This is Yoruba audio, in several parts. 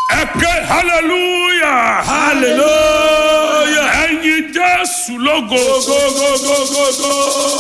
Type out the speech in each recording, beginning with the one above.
ẹ ké hallelujah hallelujah. ẹyin jésù lógo go go go go go go.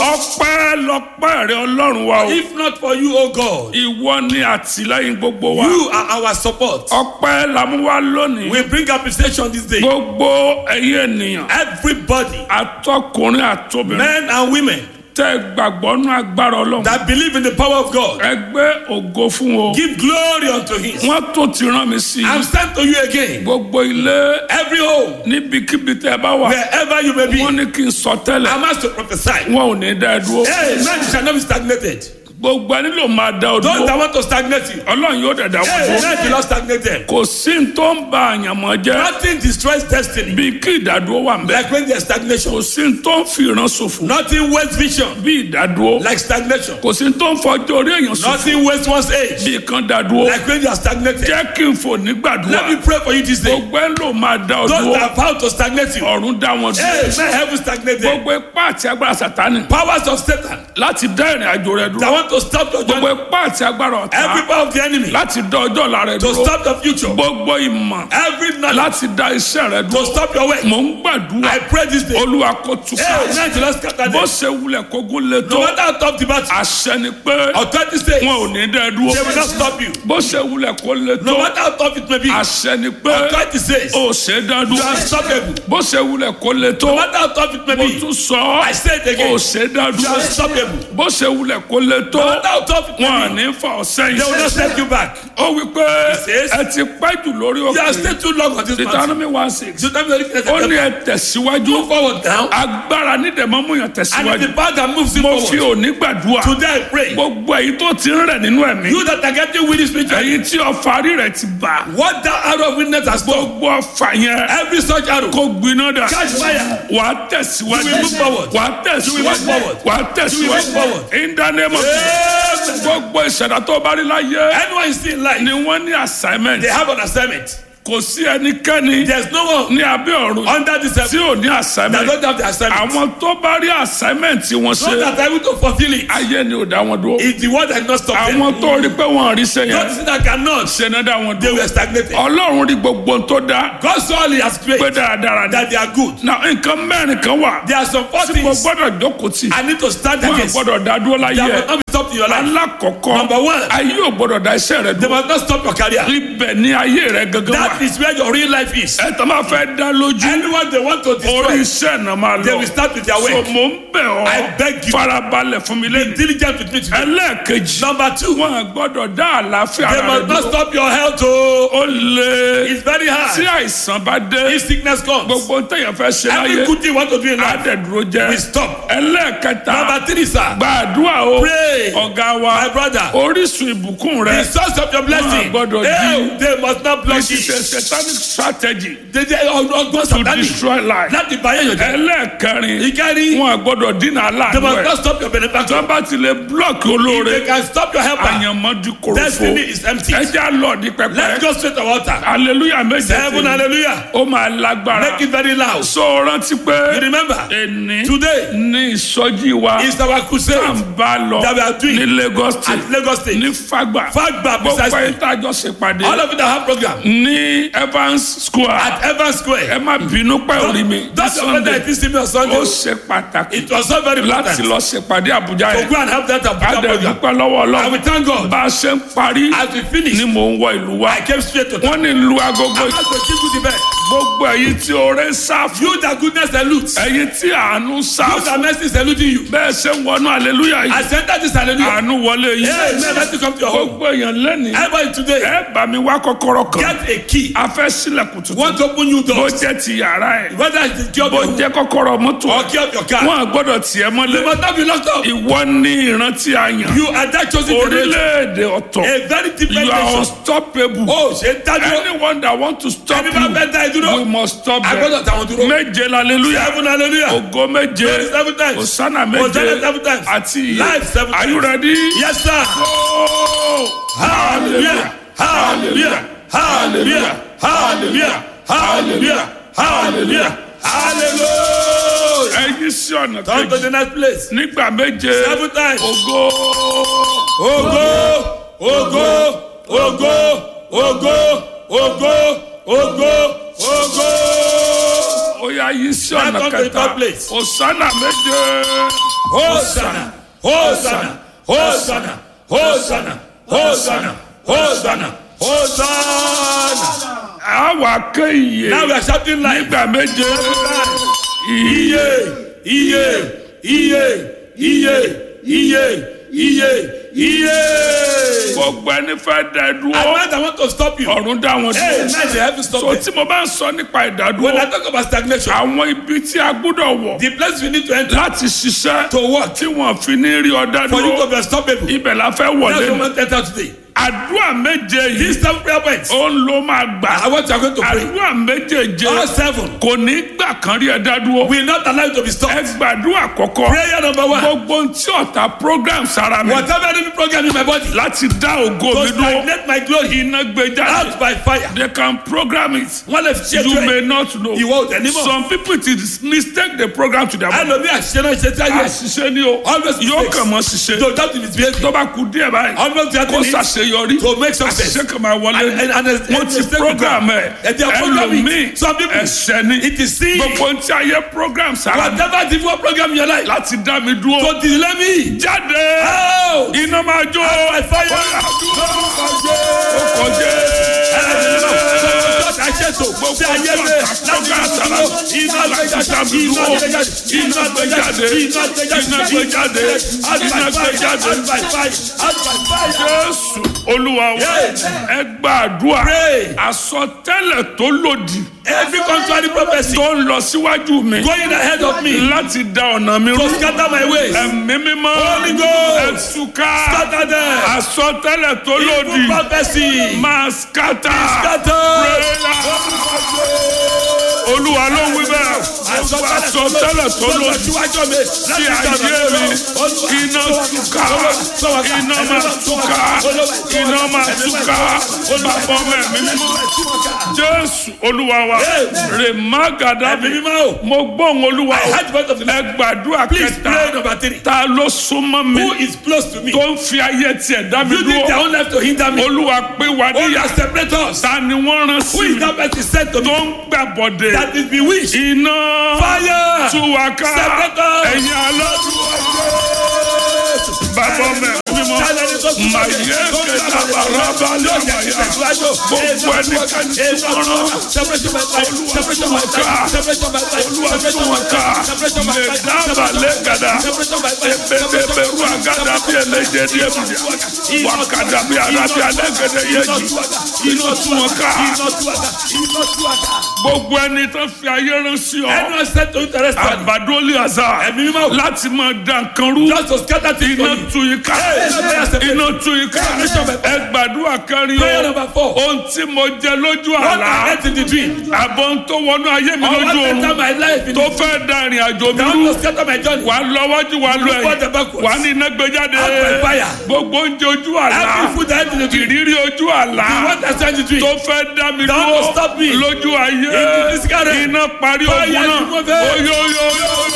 ọpẹ́ lọ́pẹ́ rẹ ọlọ́run wa o if not for you o God ìwọ ni àtìlẹ́yìn gbogbo wa you are our support. ọpẹ́ làmúwá lónìí we bring appreciation this day. gbogbo ẹ̀yin ènìyàn everybody atọkùnrin àtobìnrin men and women tẹ gbàgbọ́ nú agbára ọlọ́run that believe in the power of God ẹgbẹ́ ògo fún o give glory unto him. wọ́n tó ti rán mi sí I'm sent to you again. gbogbo ilé every home níbikíbi tẹ bá wà wherever you may be. wọ́n ní kí n sọ tẹ́lẹ̀ I'm asked to prophesy. wọn ò ní dá ẹ dúró Hey, man, you shall not be stagnated. gbogbo ẹni ló máa dá ọ Those dúró that want to stagnate you. ọlọ́run yóò dẹ̀ dá wọn Hey, dúró man, you not stagnate them. kò sí ní tó ń ba àyànmọ́ jẹ́ Nothing destroys destiny bí kí ìdádúró wà ń bẹ like when there's stagnation. kò sí ní tó ń fi ìran ṣòfò Nothing wastes vision bí ìdádúró like stagnation. kò sí ní tó ń fọjọ́ orí èèyàn ṣòfò Nothing wastes one's age bí kan dádúró like when you are stagnated. jẹ́ kí n fò nígbàdúrà Let me pray for you this day. gbogbo ẹ̀ ló máa dá ọ Those dúró that are about to stagnate you. ọ̀run dá wọn Hey, dúró man, heaven stagnate them. gbogbo ipá àti agbára sàtánì Powers of Satan láti dá ìrìn àjò rẹ that dúró want to stop your gbogbo journey. ipá àti agbára Every ọ̀tá power of the enemy láti dá ọjọ́ ọ̀la rẹ to dúró stop the future. gbogbo ìmọ̀ Every knowledge láti dá iṣẹ́ rẹ to dúró stop your way. mò ń gbàdúrà I pray this day. olúwa kò túká Hey, man, you not scatter bó them. ṣe wulẹ̀ kógún lé No tó matter how tough the battle, àṣẹ ni pé authority says wọn ò ní dá ẹ dúró they will not stop you. bó ṣe wulẹ̀ kó lé No tó matter how tough it may be, àṣẹ ni pé authority says ó ṣe é dá you dúró are unstoppable. bó ṣe wulẹ̀ kó lé tó No matter how tough it may mo be, tún sọ I say it ó again. ṣe é dá You dúró are unstoppable. bó ṣe wulẹ̀ kó lé tó No matter how tough it wọn à may be, ní fa ọ̀sẹ̀ they will not yìí set you back. ó wí pé says- ẹ ti pẹ́ jù lórí You have òkè stayed too long on this mountain. Deuteronomy one six You don't really ó ní get ẹ tẹ̀síwájú Move forward now. agbára nídẹ̀ẹ́mọ́ mú yàn And tẹ̀síwájú it's the power that moves you mo fi forward. òní gbàdúrà Today I pray. gbogbo èyí tó ti ń rẹ̀ nínú ẹ̀mí You that are getting weary spiritually, èyí tí ọfà rí rẹ̀ ti bà what that arrow of witness has done, gbogbo ọfà yẹn every such arrow, kó gbiná dà catch fire. wà á tẹ̀síwájú You will move forward. wà á You will tẹ̀síwájú move forward. wà á You will tẹ̀síwájú move forward. in the name of Jesus. Amen. gbogbo ìṣẹ̀dá tó bá rí láyé Anyone still in life, ni wọ́n ní assignment they have an assignment. kò sí ẹnikẹ́ni There's no one ní abẹ́ ọ̀run under the tí sun ò ní that assignment don't have the assignment. àwọn tó bá rí assignment tí wọ́n Those ṣe that are able to fulfill it ayé ni ò dá wọn dúró is the one that not stop them. àwọn tó rí pé wọn rí sẹ́yìn Those that cannot, ṣe náà dá wọn they dúró were stagnated. ọlọ́run rí gbogbo ohun tó dá God saw all he has pé created dáradára ni that they are good. na nǹkan mẹ́rin kan wà There are some four tí mo things gbọ́dọ̀ jókòó tì I need to stand wọn against. gbọ́dọ̀ dá dúró láyé That ẹ̀ must not be stopped in your life. alákọ̀ọ́kọ́ Number one. ayé ò gbọ́dọ̀ dá iṣẹ́ rẹ They dúró must not stop your career. ibẹ̀ ni ayé rẹ gangan wà That is where your real life is. ẹ tó máa fẹ́ dá lójú Anyone they want to orí destroy, iṣẹ́ náà máa they lọ will start with their so work. mò ń bẹ̀ ọ́ I beg you. farabalẹ̀ fún mi Be lẹ́nu diligent with me today. ẹlẹ́ẹ̀kejì Number two, wọn gbọ́dọ̀ dá àlàáfíà they ara rẹ must not dúró stop your health. Oh, ó lé it's very tí hard. àìsàn bá dé If sickness comes, gbogbo téèyàn fẹ́ ṣe láyé every good thing you want to do in life àdẹ̀dúró jẹ́ will stop. ẹlẹ́ẹ̀kẹta Number three, sir, gbàdúrà o Pray. ọ̀gá wa my brother, orísun ìbùkún rẹ the source of your blessing, Wọn gbọ́dọ̀ hey, di- they must not block this is a it. satanic strategy They they ọgbọ́n to sàtánì destroy life láti báyẹ̀ yàn jẹ́. ẹlẹ́ẹ̀kẹrin Ìkẹrin, wọn gbọ́dọ̀ dínà they aláàánú must ẹ̀ not stop your benefactor. tó bá ti lè blọọkì If olóore they can stop your helper, àyànmọ́dún korofo destiny is empty. ẹja lọ ní Let's pẹpẹ go straight to altar. hallelujah méje Seven, tí hallelujah. ó máa lágbára Make it very loud. so rántí You pé remember, ẹni today ní ìsọjí wa is our tá à crusade ń bá lọ that we are doing ní Lagos state at Lagos State. ní Fagba Fagba gbogbo precisely. ẹ̀yin tá a jọ ṣèpàdé All of you that have program ní Evans Square at Evans ẹ Square. má bínú pẹ́ orí mi ní That's your brother Sunday that didn't see me on ó Sunday. ṣe pàtàkì It was so very láti important lọ ṣèpàdé Àbújá to yẹn go and have that Abuja program. adẹ̀dúpẹ́ lọ́wọ́ And we Ọlọ́run thank God. bá a ṣe ń parí As we finish, ni mò ń wọ ìlú wa I came straight to town. wọ́n ní lu agogo I'm not going to give you the best. gbogbo ẹ̀yin tí oore ń sá fún You that goodness salutes. ẹ̀yin tí àánú ń sá You fún that mercy is saluting you. bẹ́ẹ̀ ṣe ń wọnú hallelujah I yìí sent that this hallelujah. àánú wọlé yìí Amen. Let it come to your home. gbogbo èèyàn lẹ́nìí Everybody today, ẹ bá mi wá kọ́kọ́rọ́ kan get a key. a fẹ́ sílẹ̀kùn tuntun Want to open new bó doors. jẹ́ ti yàrá ẹ̀ Whether it's the key of bó your home jẹ́ kọ́kọ́rọ́ mọ́tò or key of your car. wọn gbọ́dọ̀ tiẹ̀ mọ́lẹ̀ You must not be locked up. ìwọ ní ìrántí àyàn You are that chosen generation. orílẹ̀-èdè ọ̀tọ̀ A very different you are nation. unstoppable Oh, ṣe ń dájú. anyone that want to stop Ẹni bá you fẹ́ dá ẹ dúró. we must stop them Agbọ́dọ̀ tàwọn dúró. méje hallelujah Seven hallelujah. ògo méje Seven times. osana Hosanna méje seven times. àti iye Life seven are you times. ready. Yes, sir. Oh, Hallelujah. Hallelujah. Hallelujah. Hallelujah. Hallelujah. Hallelujah. Hallelujah. ẹyin sí ọ̀nà Come to kejì the next place. nígbà méje Seven times. ògo Ogo, ogo, ogo, ogo, ògo ògo ògo. ó yá yí sí ọ̀nà Now come to the kẹta third place. òsánà méje Hosanna, Hosanna, Hosanna, Hosanna, Hosanna, Hosanna, Hosanna. àwa ké iye Now we are shouting like nígbà méje iye, iye, iye, iye, iye, iye, iye. gbogbo ẹni fẹ́ dá ẹ I dúró want, I want to stop you. ọ̀run dá wọn Hey, dúró man, they have to so stop it. tí mo bá ń sọ nípa When ìdádúró I talk about stagnation, àwọn ibi tí a gbọ́dọ̀ wọ̀ the place we need to enter láti ṣiṣẹ́ to work tí wọ́n fi ní rí ọ̀dá for you to dúró be unstoppable. ibẹ̀ la fẹ́ wọ̀ That's what lẹ́nu we want to enter today. àdúrà méje yìí These seven prayer points, ó ń ló máa gbà I want you are going to pray. àdúrà méjèèje All seven kò ní gbà kan rí ẹ dá dúró will not allow you to be ẹ stopped. gbàdúrà kọ̀kọ́ Prayer number one. gbogbo ohun tí ọ̀tá program sára mi Whatever enemy program in my body, láti dá ògo to mi dúró stagnate my glory iná gbé jáde out by fire. they can program it Wọ́n lè fi ṣe you tó may ẹ̀. not know Ìwọ ò tẹ̀ ní mọ̀. some people it is mistake the program to their body Ẹlòmí àṣìṣe náà ṣe tí a yẹ. àṣìṣe ni o Always yóò mistakes. kàn mọ́ ṣiṣẹ́ To doubt in his behavior. tó bá kú díẹ̀ báyìí Always that kó in it ṣàṣeyọrí to make success. àṣìṣe kan máa wọlé And- and- and- wọ́n and- ti mistake program will ẹ̀ come. And they are programming. ẹlòmíì Some people- ẹ̀ṣẹ̀ ni It is sin. gbogbo ohun tí ayé program sára mi Whatever difficult program in your life. láti dá mi dúró To delay me. jáde Out. iná máa jó by fire. ó kọjá Àṣetò gbogbo ayé mi láti dúró. Iná gbé jáde. Iná gbé jáde. Iná gbé jáde. Iná gbé jáde. Iná gbé jáde. Out by Iná gbé fire. jáde. Out by fire. Out by fire. jésù olúwa wa ẹ gbàdúrà Pray. àsọtẹ́lẹ̀ tó lòdì Every contrary prophecy tó ń lọ síwájú mi going ahead of me láti da ọ̀nà mi rú to scatter my ways. ẹ̀mí mímọ́ Holy Ghost. ẹ̀túká Scatter them. àsọtẹ́lẹ̀ tó lòdì Evil prophecy. máa skata Scatter. olúwa ló ń wí bẹ́ẹ̀ àsọtẹ́lẹ̀ tó lòdì sí ayé mi iná túká iná máa túká iná máa túká bàbá ọmọ ẹ̀mí mímọ́ jésù olúwa wa rèmágàdá Ẹ̀mí mímọ́ o. mo gbóhùn olúwa I o heard the voice of the ẹ Lord. gbàdúrà Please pray kẹta number three. ta ló súnmọ́ mi Who is close to me? tó ń fi ayé tiẹ̀ dá mi You need their dúró own life to hinder me. olúwa pé wà Who níyà has separate us? ta ni wọ́n rán Who sí is mi that person sent to tó me? ń gbàbọ̀dé That is bewitched. iná Fire. túwàká Separate us. ẹ̀yin aládùúgbò bàbá ọmọ ẹ̀mí mímọ́ màyé kẹta bàrà balẹ̀ àmàyà gbogbo ẹnikẹ́ni tí wọ́n rán mẹdábàlẹ̀ gàdá ebèbèbèrú àgàdà bí ẹlẹ́jẹ̀ ní ebùdíà wàkàdà bí arábí alẹ́gẹ̀dẹ̀ yẹjì iná tú wọn ká gbogbo ẹni tó fi ayé rán sí ọ Anyone sent to interest me? àbádọ́lé àzá Ẹ̀mí mímọ́. láti máa dá nǹkan rú Just to scatter things iná for you. tú yín ká iná tú yín ká ẹ gbàdúrà kárí Prayer o number four. ohun tí mo jẹ lójú What I àlá ate in the dream. àbọ̀ ń tó wọnú ayé mi Or lójú what oorun enter my life in tó the fẹ́ da ìrìn àjò mi That rú will scatter my journey. wà á lọ wájú wà á lọ Forward and ẹ̀yìn backwards. wà á ní iná gbé jáde Out by fire. gbogbo oúnjẹ ojú àlá Every food I ate in the dream. ìrírí ojú àlá The one that sent the dream. tó fẹ́ dá mi That will stop me. dúró lójú ayé In the physical realm. iná parí Fire ogun náà remove it. oyoyoyo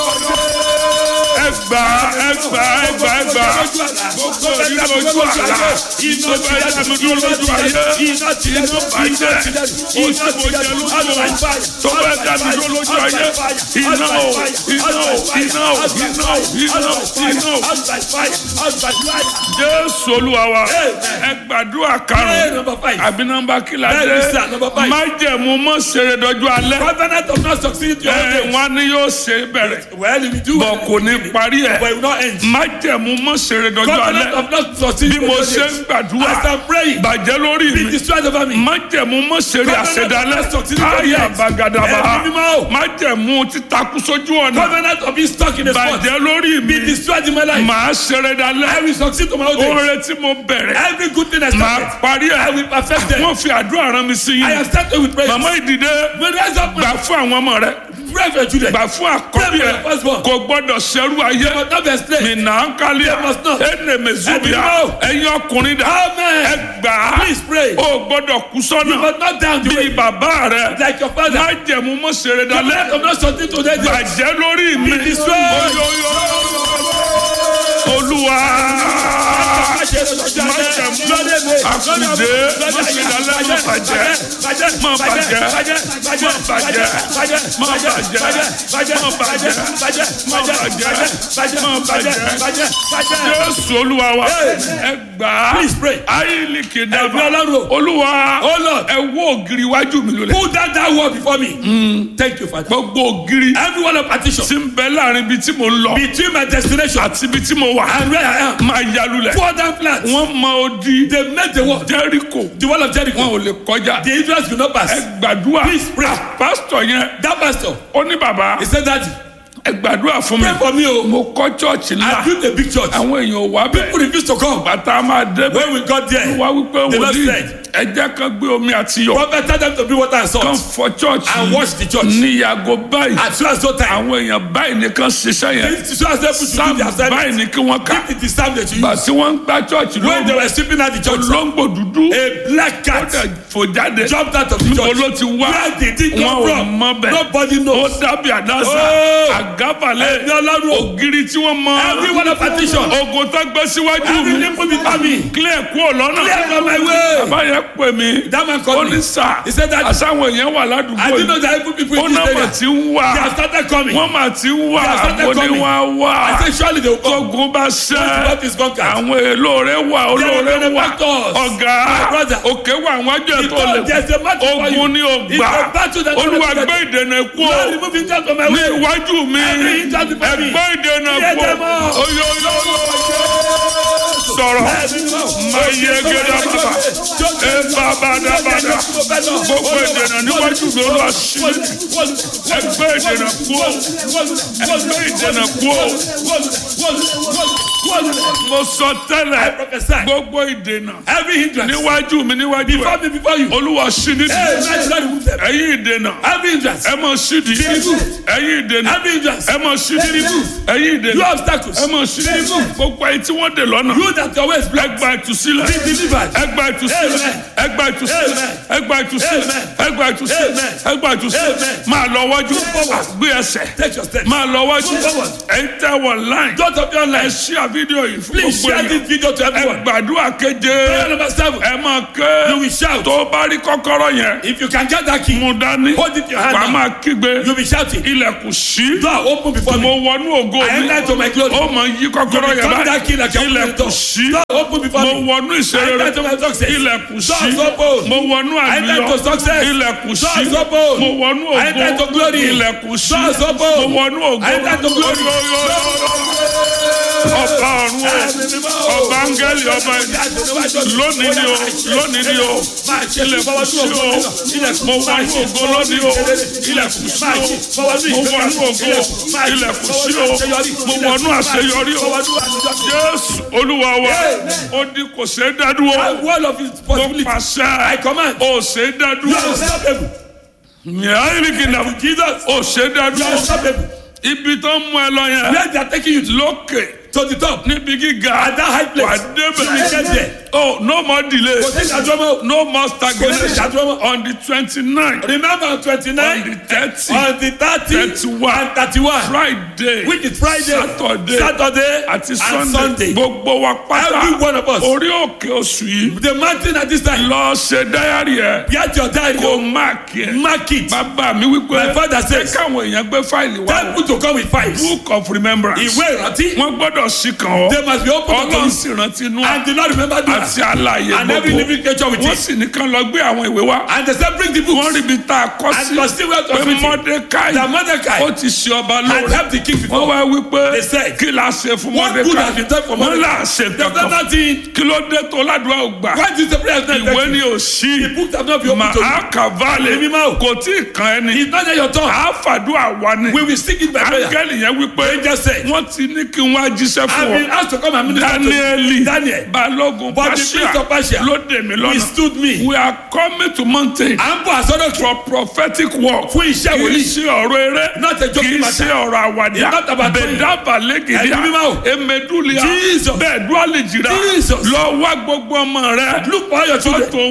ẹgbà ẹgbà ẹgbà ẹgbà gbogbo ìrírí ojú àlá tó fẹ́ dá mi dúró lójú ayé iná bàjẹ́ oṣù mo jẹ lójú oorun tó fẹ́ dá mi dúró lójú ayé iná o iná o iná o iná o iná o iná o jésù olúwa wa ẹ gbàdúrà Prayer karùn-ún number five. àbí nọ́mbà kìlá Bẹ́ẹ̀ni dé sir, number five. májẹ̀mú mọ́ ṣeré dọ́jú alẹ́ Covenant of not succeeding to your ẹ days. wọn ni yóò ṣe bẹ̀rẹ̀ Well, if you do, bọ̀ kò ní parí ẹ̀ but it will not end. májẹ̀mú mọ́ ṣeré dọ́jú Covenant alẹ́ of not succeeding bí to mo your ṣe ń days. gbàdúrà As I'm praying, bàjẹ́ lórí be mi destroyed over me. májẹ̀mú mọ́ ṣeré Covenant àṣedalẹ́ of not succeeding to your ayé days. àbàgàdàbà Ẹ̀mí mímọ́ o. májẹ̀mú títakú sójú ọ̀nà Covenant of being stuck in a spot. bàjẹ́ lórí mi Be destroyed in my life. màá ṣeré I dalẹ́ will succeed to my own days. oore tí mo bẹ̀rẹ̀ Every good thing I màá started, parí I ẹ̀ will perfect them. wọ́n fi àdúrà rán mi sí I yín have started with prayer. màmá ìdìde When rise up, gbà fún àwọn ọmọ rẹ pray for your children. gbà fún àkọ́bí ẹ kò gbọ́dọ̀ ṣerú ayé They must not be enslaved. nìna nkálí They must not. ẹnẹ mẹsùbíà Ẹ̀mí ẹ̀yin ọkùnrin dà Amen. ẹ gbà á Please pray. o gbọ́dọ̀ kú You sọ́nà must not down the bíi way bàbá rẹ like your father. má jẹ̀mú mọ́ ṣeré dalẹ́ Covenant of not succeeding to their days. bàjẹ́ lórí mi Be destroyed. Oyoyo. olúwa Má ṣe lọ́jọ́ alẹ́. Lóde mi. àkùdé mọ̀fìdálẹ́ mọ̀ bàjẹ́ mọ̀ bàjẹ́ mọ̀ bàjẹ́ mọ̀ bàjẹ́ mọ̀ bàjẹ́ mọ̀ bàjẹ́ mọ̀ bàjẹ́ jésù olúwa wa ẹ gbà á Please pray. ayílì Ẹ̀mí kìdàbà Ọlọ́run. olúwa Oh Lord. ẹ wó ògiri iwájú mi lulẹ̀ Put that that word before me. Thank you, Father. gbogbo ògiri Every one of partition tí ń bẹ láàrin ibi tí mo ń lọ between my destination àti ibi tí mo wà and where I am. máa ya lulẹ̀ Pour down plans. wọ́n mọ odi They make the word. jẹ́ríkò The wall of wọn Jericho. ò lè kọjá The Israelites will not pass. ẹ gbàdúrà Please pray. pásítọ̀ yẹn That pastor, ó ní bàbá he said that ẹ gbàdúrà fún mi pray for me o. mo kọ́ chọ́ọ̀chì I ńlá built a big church. àwọn èèyàn ò wá bẹ́ẹ̀ People refuse to come. bàtà máa débẹ̀ When we got there, wá wípé the Lord wòlíì said, ẹjẹ́ kan gbé omi àti yọ̀ prophet tell them to bring water and kan salt fọ chọ́ọ̀chì and wash the church. ní yàgò báyìí As soon as no time. àwọn èèyàn báyìí nìkan ṣiṣẹ́ yẹn As soon as they put to do sáàmù their assignment. báyìí ni kí wọ́n kà If it is time that you gbà use. tí wọ́n ń gbá chọ́ọ̀chì When they lóńgbò were sweeping out the church, olóńgbò dúdú a black ó cat dẹ̀ fò jáde jumped out of the níbo church. ló ti wá Where did it wọn come ò from? mọ bẹ́ẹ̀ Nobody ó knows. dábì àdáṣà Oh. àgábàlẹ̀ Ẹ̀mí Ọlọ́run. ògiri tí wọ́n mọ Every one of partition. ogun tó gbé síwájú Every mi nipple before me. clear kúrò lọ́nà Clear from my way. bàbá yẹn pè mí That man ó called ní me. sà He said that- àsáwọn èèyàn wà I ládùúgbò didn't know yìí that even people ó in this náà mà area. ti ń wà They have started coming. wọ́n mà ti ń wà They have started ó ní coming. wọ́n á wà I said surely they will come. tógun bá ṣẹ́ What is conquered? àwọn èlò rẹ̀ wà olóore There are wà benefactors. ọ̀gá My brother. òkè wà àwọn àjọ ètò Because lè there's a battle for you. ogun ní It's ògbà a battle that olúwa cannot be gbé ìdènà kú o Lord, remove himself from my ní way. iwájú mi Every hindrance before me. ẹgbẹ́ ìdènà Clear kú them all. o oyoyo sọ̀rọ̀ máa yẹ gẹ́gẹ́ bàbá ẹ bàbá dábàdà gbogbo ìdènà níwájú mi olúwa sí ẹgbẹ́ ìdènà kú o ẹgbẹ́ ìdènà kú o mo sọ tẹ́lẹ̀ prophesy. gbogbo ìdènà Every hindrance. níwájú mi níwájú Before ẹ me, before you. olúwa sí nídìí Hey, man, Lord, remove them. ẹ̀yin ìdènà Every hindrance. ẹ mọ̀ sídìí ẹ̀yin ìdènà Every hindrance. ẹ mọ̀ sídìí ẹ̀yin You ìdènà obstacles. ẹ mọ̀ sídìí gbogbo ẹ̀yin tí wọ́n dè lọ́nà You that your way is blocked. ẹgbà ìtúsílẹ̀ Be delivered. ẹgbà ìtúsílẹ̀ Amen. ẹgbà ìtúsílẹ̀ Amen. ẹgbà ìtúsílẹ̀ Amen. ẹgbà ìtúsílẹ̀ Amen. ẹgbà ìtúsílẹ̀ Amen. máa lọ wájú forward. gbé ẹsẹ̀ Take your steps. máa lọ wájú Move forward. ẹ̀yin tẹ́ wọ láìn Don't of your ẹ life. ṣí à fídíò yìí fún Please gbogbo share this èèyàn video to ẹ everyone. gbàdúrà keje Prayer number seven. ẹ máa You ké will shout. tó bá rí kọ́kọ́rọ́ yẹn If you can get that key, mú dání hold it in your hand wàá now. máa kígbe You'll be shouting. ilẹ̀kùn sí Door open before mo me. wọnú ògo I mi enter to my glory. ó máa yí kọ́kọ́rọ́ yẹn Come that key báyìí like a ilẹ̀kùn sí Door open before mo me. wọnú I ìṣeré enter to my success. ilẹ̀kùn sí Doors open. mo wọnú I enter àlùyọ to success. ilẹ̀kùn sí Doors open. mo wọnú I enter to ògo glory. ilẹ̀kùn sí Doors open. mo wọnú ògo I enter to glory. ọba ọ̀run o ọba áńgẹ́lì ọba ẹni lónìí ni o lónìí ni o ilẹ̀kùn sí o mo wọnú ògo lónìí o ilẹ̀kùn sí o mo wọnú ògo ilẹ̀kùn sí o mo wọnú àṣeyọrí o jésù olúwa wa ó ní kò ṣe é dádúró Wall of his mo possibility. I pàṣẹ command. ó ṣe é You dádúró are unstoppable. yàrá ìrìkìnà Jesus. ó ṣe é You are dádúró unstoppable. ibi tó ń mú ẹ lọ yẹn Where they are taking you to, lókè to the top. níbi gíga At that high wà place. You will get débẹ̀ there. oh no more delay Kò sí ìdádúró. no more Kò sí stagnation ìdádúró. on the twenty-nine Remember on on the twenty-nine, thirty on the thirty, thirty-one and thirty-one, friday which is Friday, saturday Saturday, àti and sunday Sunday. gbogbo wa Every pátá one of us. orí òkè oṣù yìí The mountain at this time. lọ ṣe dáyàrí ẹ Get your diary. kó máàkì ẹ Mark it. bàbá mi wípé My father says, káwọn èèyàn gbé fáìlì wá Tell people to come with fives. book of remembrance Ìwé ìrántí. wọn gbọ́dọ̀ sí kan ọ They must be open to ọlọ́run you. sì rántí inú And the Lord remember that. àti àlàyé And every gbogbo living creature with wọ́n it. sì ní kán lọ gbé àwọn ìwé wá And they said, bring the wọ́n books. rí ibi tá a kọ́ And sí must see where to pé fit it. mọ́dékáì That Mordecai ó ti ṣe ọba had lóore helped the king wọ́n before. wá wípé They said, kí la ṣe fún What good has been done mọ́dékáì for wọ́n là Mordecai? ṣe They've done kankan nothing. kí ló dé tó ládùúgbà ò gbà Why did the prayer not ìwé ni effective? ò sí The books have not been open to you. màá kàválẹ̀ Èmi máa ò. kò tí ì kan ẹni It's not yet your turn. àáfàdúrà wa ni We will seek it by prayer. áńgẹ́lì yẹn wípé Angel said, wọ́n ti ní kí n wá jíṣẹ́ I've fún been ọ asked to come and minister to you. dáníẹ́lì Daniel. balógun But the prince of Persia ló dè mí lọ́nà withstood me. we are coming to mountain À ń bọ̀ àsọdọ̀ kí. for prophetic work Fún iṣẹ́ kì í wòlíì. ṣe ọ̀rọ̀ eré Not a kì joking í matter. ṣe ọ̀rọ̀ àwàdà It's not about money. bẹ̀dábà lẹ́gìdíà Ẹ̀mí mímọ́ o. emedulia Jesus. bẹ́ẹ̀ dúálì jìrà Jesus. lọ wá gbogbo ọmọ rẹ Look for all your children. fọ́tò wọn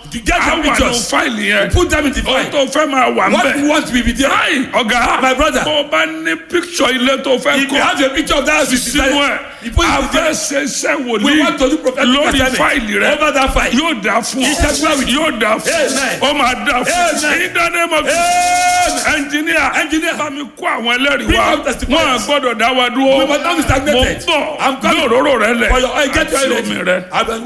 to get á the wà ní pictures fáìlì yẹn put them in the ohun file tó fẹ́ máa wà what nbẹ̀ you want will be there Ai, ọ̀gá My brother. bó o bá ní píkṣọ ilé tó fẹ́ if you kọ́ have a picture of that house you sínú desire ẹ̀ you put it in there afẹ́sẹsẹ we wòlíì want to do prophetic lórí assignment fáìlì rẹ over that file yóò dá fún ọ Iṣẹ́ gbá wìtì. yóò dá fún Amen. ọ ó máa dá fún ọ Amen. in the name of ẹnjìníà ẹnjìníà bá mi kó àwọn ẹlẹ́rìí Bring wá up testimonies. wọn à gbọ́dọ̀ dá wa dúró We must not be stagnated. mo bọ̀ I'm gbé coming. òróró rẹ lẹ̀ for your oil get your àti oil omi ready rẹ. I will